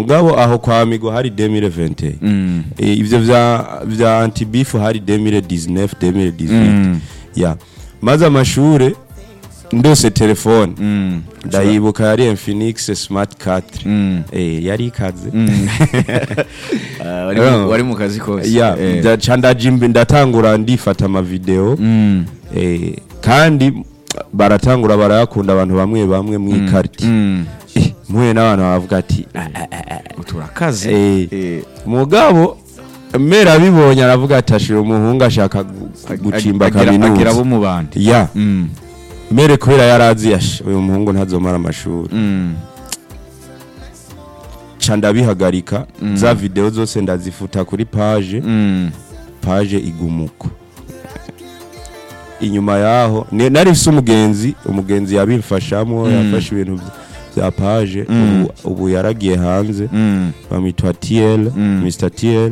mugabo aho kwa migo hari 2020 Mm. Eh, ivyo vya vya antibifu hari 2019 2018 Mm. ya maze amashure ndose telefone Mm. ndayibuka yari Infinix Smart 4 Mm. eh yari ikaze Ah, wari mu- wari mu kazi kose ya Eh. ndaca ndaja imbe- ndatangura ndifata amavideo Mm. eh, kandi baratangura barayakunda abantu bamwe bamwe mwikarti Mm. eh, mpuye n'abantu bavuga ati "Ah, ah, ah, ah." turakaze Eh. Eh. mugabo mera abibonye aravuga ati ashira umuhungu ashaka gu- gucimba Agira- agira abo kaminuza mu bandi ya Mm. mere kubera yarazi asha uyu muhungu ntazomara amashuri Mm. ca ndabihagarika za video zose ndazifuta kuri page Mm. page igumuko inyuma yaho ni- nari mfise umugenzi umugenzi yabimfashamo yafashe ibintu vy- vya page ubu, ubu yaragiye hanze Mm. bamwitwa TL Mm. Mr TL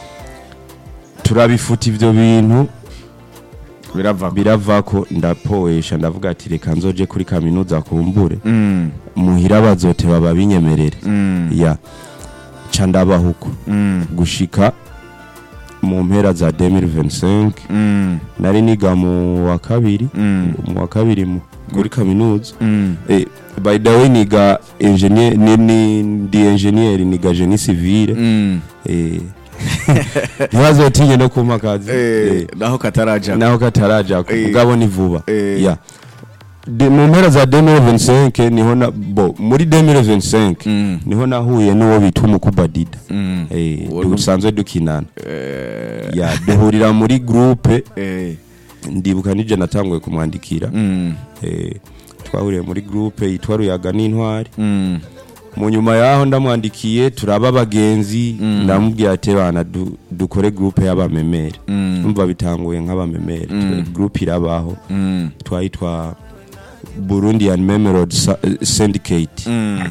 turabifuta ivyo bintu birava biravako ndapoesha ndavuga ati reka nzoje kuri kaminuza kumbure Mm. muhira bazote baba binyemerere Mm. ya ca ndabahuko Mm. gushika mu mpera za 2025 Mm. nari niga mu wa kabiri Mm. mu wa kabiri mu- muri kaminuza Mm. eh, by the way niga engineer ni, ni ndi engineer niga génie civile Mm. eh ntibazotinye no kumpa akazi eh, naho kataraja naho kataraja Eh. mugabo ni vuba Eh. ya De- mu mpera za 2025 niho na bo muri 2025 Mm. niho nahuye n'uwo bita umukubadida Mm. eh Uwo ni- dusanzwe dukinana Eh. ya duhurira muri groupe Eh. ndibuka nije natanguye kumwandikira Mm. eh twahuriye muri groupe yitwa ruyaga n'intwari Mm. mu nyuma yaho ndamwandikiye turaba abagenzi ndamubwira ati bana du, dukore groupe y'abamemere Mm. umva bitanguye nk'abamemere Mm. groupe irabaho Mm. twayitwa Burundian Memory Sa- Syndicate Mm.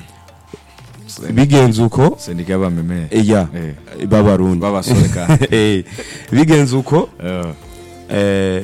bigenze uko sendika y'abamemere eh, ya Eh. b'abarundi b'abasore kandi Eh, bigenze uko Eh. eh,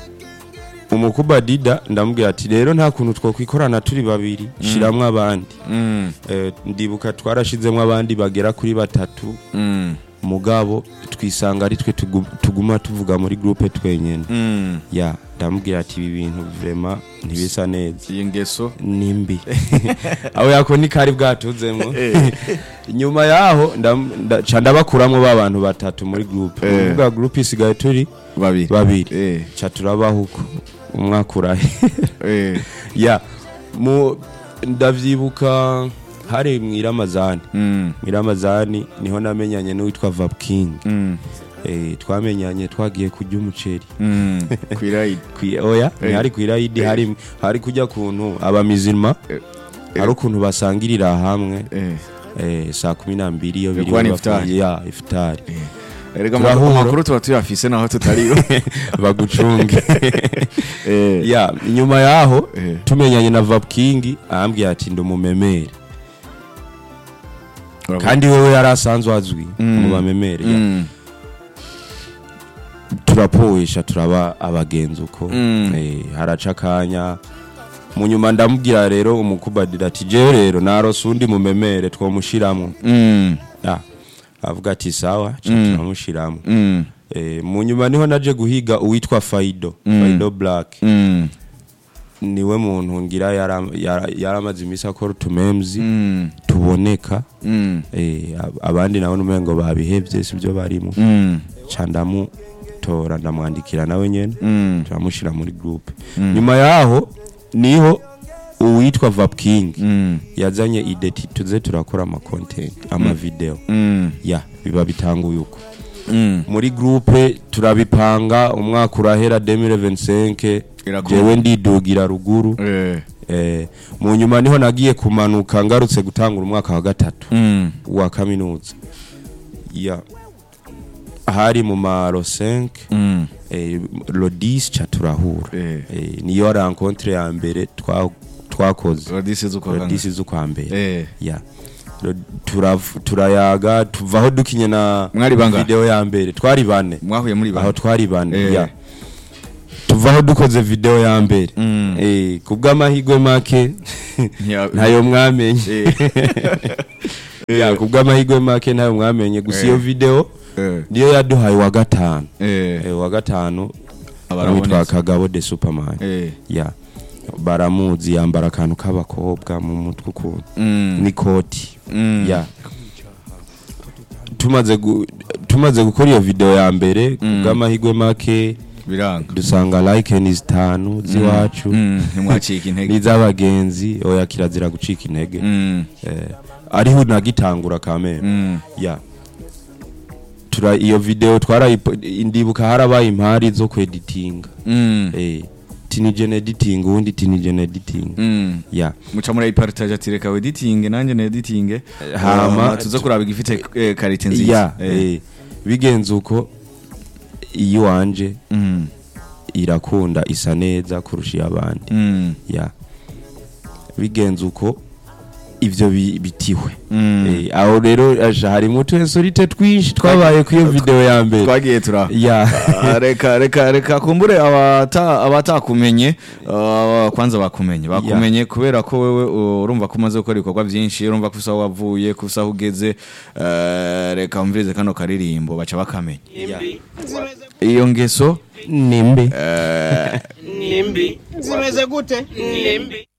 umukubadida ndamubwira ati rero nta kuntu twokwikorana turi babiri shiramwo abandi Mm. Eh, ndibuka twarashizemwo abandi bagera kuri batatu Mm. mugabo twisanga ari twe tugu- tuguma tuvuga muri groupe twenyene Mm. ya ndamubwira ati ibi bintu vrema ntibisa neza iyi ngeso nimbi aho yako ni kari bwatuzemwo nyuma yaho ndam- nda- ca ndabakuramwo ba bantu batatu muri groupe Eh. uvuga groupe isigaye turi babiri babiri Eh. ca turabaho uko umwaka urahe Eh. ya mu ndavyibuka hari mwiramazani Mm. mwiramazani niho namenyanye n'uwitwa Vap King Mm. eh, twamenyanye twagiye kurya umuceri Mm. kwirayidi Kwi- oya Eh. ntihari kwirayidi Eh. hari hari kujya kuntu abamizirima Eh. hari ukuntu basangirira hamwe Eh. eh, saa kumi na mbiri iyo Yo biri kuba ni bafungiye. ifutari. ya ifutari erega Turahura. amakuru tuba tuyafise naho tutariyo bagucunge Eh. ya nyuma yaho Eh. tumenyanye na Vap King arambwira ati ndi umumemere Urabona? kandi wewe yari asanzwe azwi Mm. mu bamemere ya. Mm. turapoesha turaba abagenzi uko Mm. eh, haraca akanya mu nyuma ndamubwira rero umukubadira ati jewe rero narose undi mumemere twomushiramwo Mm. Ah, avuga ati sawa ca Mm. turamushiramwo Mm. eh, mu nyuma niho naje guhiga uwitwa Faido Mm. Faido Black Mm. niwe muntu ngira yara- yara- yaramaze imisi akora utumemzi Mm. tuboneka Mm. eh, ab- abandi nabo numengo babihevye sivyo barimo Mm. ca ndamutora ndamwandikira nawe nyene Mm. turamushira muri groupe nyuma yaho niho uwitwa Vap King Mm. yazanye ide ati tuze turakora ama content ama video Mm. ya biba bitanguye uko Mm. muri groupe turabipanga umwaka urahera 2025 Irakomeye. jewe ndidugira ruguru Eh. eh, mu nyuma niho nagiye kumanuka ngarutse gutangura umwaka wa gatatu Mm. wa kaminuza ya hari mu maro 5 Mm. eh, lodis ca turahura Eh. eh, niyo rencontre ya mbere twa- twakoze Radisi z'ukwa lodis z'ukwa mbere Eh. ya Ro- turav- turayaga tuvaho dukinye na Mwari bangahe? video ya mbere twari bane mwahuye muri aho bane twari bane Eh. ya tuvaho dukoze video ya mbere Mm. eh, kubw'amahirwe make Ntiya- ntayo mwamenye Eh. ya kubw'amahirwe make nayo mwamenye gusa iyo Eh. video Eh. niyo yaduhaye wa gatanu Eh. Eh, wa gatanu Abarabonetse. witwa kagabo de superman Eh. ya baramuzi yambara akantu k'abakobwa mu mutwe ukuntu Mm. n'ikoti Mm. ya tumaze gu- tumaze gukora iyo video ya mbere kubw'amahirwe make biranga dusanga like ni zitanu z'iwacu Mm. ntimwacika intege n'iz'abagenzi oya kirazira gucika intege Mm. eh, ariho nagitangura kamere Mm. ya tura iyo video twarayipo indibuka harabaye impari zo kweditinga Mm. eh tinigene editing ubundi tinigene editing Mm. ya muca murayiparitaje ati reka weditinge nanjye na editinge Hama- hama tuze kuraba igifite eh, karite nziza ya Eh. eh bigenze uko iyo wanje Mm. irakunda isa neza kurusha iy'abandi Mm. ya bigenze uko ivyo bi- bitiwe Mm. Eh, aho rero aja harimo utuhensorite twinshi twabaye ku iyo video ya mbere twagiye turaho ya Ah, reka reka reka kumbure abata abatakumenye ah, kwanza bakumenye bakumenye kubera ko wewe uh, urumva ko umaze gukora ibikorwa byinshi urumva ko usaho wavuye ko usaho ugeze eh, reka umvirize kano karirimbo baca bakamenya iyo ngeso nimbi eh, nimbi zimeze gute nimbi